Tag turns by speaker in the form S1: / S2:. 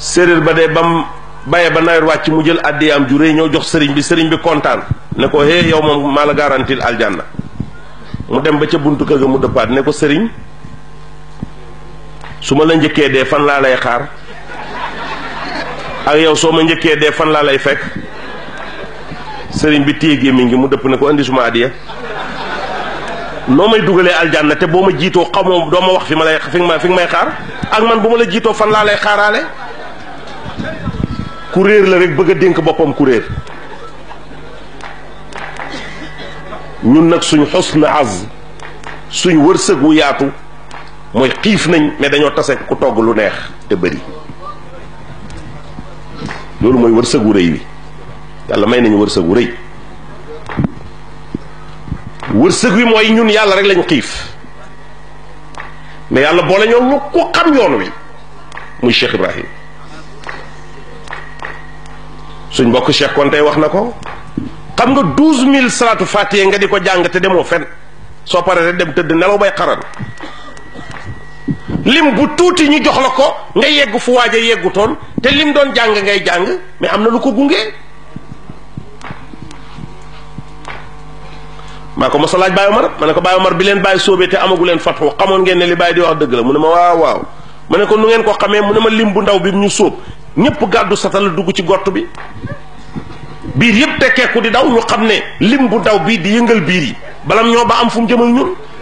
S1: séeréer ba de bam baye ba nawet wàcc mu jël addi am ju réy ñëw jox sëriñ bi sëriñ bi kontaan ne ko hé yow moom maa la garantil aljanna mu dem ba ca buntu kër ga mu dëppaat ne ko sëriñ su ma la njëkkee dee fan laa lay xaar ak yow soo ma njëkkee dee fan laa lay fekk sëriñ bi téye gémmiñ gi mu dëpp ne ko indi suma addiya noo may dugalee aljanna te boo ma jiitoo xamoo doo ma wax fi ma lay fi nga fi nga may xaar ak man bu ma la jiitoo fan laa lay xaaraale ku réer la rek bëgg a dénk boppam ku réer ñun nag suñ xusna az suñ wërsëg wu yaatu mooy xiif nañ mais dañoo tase ku togg lu neex te bëri loolu mooy wërsëg wu rëy wi yàlla may nañu wërsëg wu rëy wërsëg wi mooy ñun yàlla rek lañu xiif mais yàlla boole ñoo ñu ku xam yoon wi muy Cheikh Ibrahim suñ mbokk Cheikh Konte wax na ko xam nga douze mille salaatu fatiye nga di ko jàng te demoo fen soo paree rek dem tëdd nelaw bay xaran lim bu tuuti ñu jox la ko nga yegg fu waaj a yeggutoon te lim doon jàng ngay jàng mais am na lu ko gunge maa ko mos a laaj Baye Omar ma ne ko Baye Omar bi leen Baye sóobee te amagu leen fatxu xamoon ngeen ne li Baye di wax dëgg la mu ne ma waaw waaw ma ne ko nu ngeen ko xamee mu ne ma lim bu ndaw bi ñu sóob ñëpp gàddu satal dugg ci gott bi biir yëpp tekkeeku di daw ñu xam ne lim bu ndaw bii di yëngal biir yi balam ñoo ba am fu mu jëm ak ñun